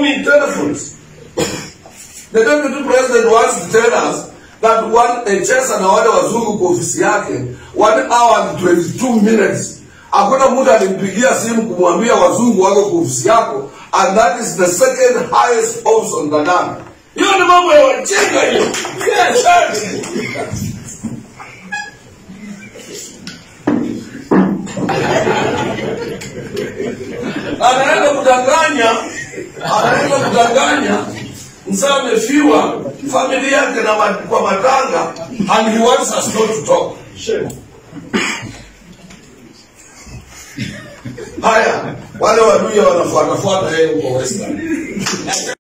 me telephones. The deputy president wants to tell us that one Echesa na wale wazungu kwa ofisi yake one hour and 22 minutes. Hakuna mtu alimpigia simu kumwambia wazungu wako kwa ofisi yako and that is the second highest office on the land. Hiyo ni mambo ya wajinga hiyo. Yes, sir. anaenda kudanganya anaenda kudanganya mzee amefiwa familia yake na ma- kwa matanga and he wants us not to talk haya wale waduya wanafuatafuata yeye huko western